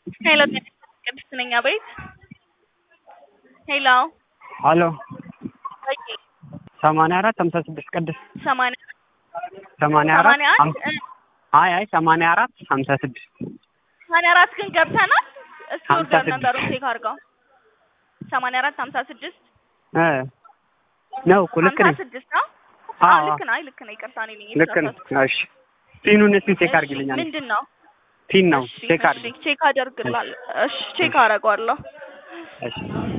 ሄሎ ቅድስት ነኝ። አቤት ሄሎ ሀሎ ወይ ሰማንያ አራት ሀምሳ ስድስት ቅድስት ሰማንያ ሰማንያ አራት ሰማንያ አንድ ሀምሳ አይ አይ ሰማንያ አራት ሀምሳ ስድስት ሰማንያ አራት ግን ገብተናል። እስኪ ሀምሳ ኦርደር ስድስት ነበሩን ቼክ አድርገው ሰማንያ አራት ሀምሳ ስድስት እ ነው እኮ ልክ ሀምሳ ነኝ። ስድስት ነው። አዎ አዎ ልክ ነው። አይ ልክ ነው። ይቅርታ እኔ ነኝ ልክ ነው። የተሳሳትኩት። እሺ ፒኑን እስኪ ቼክ እሺ፣ አድርጊልኛል። ምንድን ነው? ፒን ነው እሺ ቼክ እሺ አድርጊ። ቼክ አደርግላለሁ። እሺ ቼክ አደርገዋለሁ። እሺ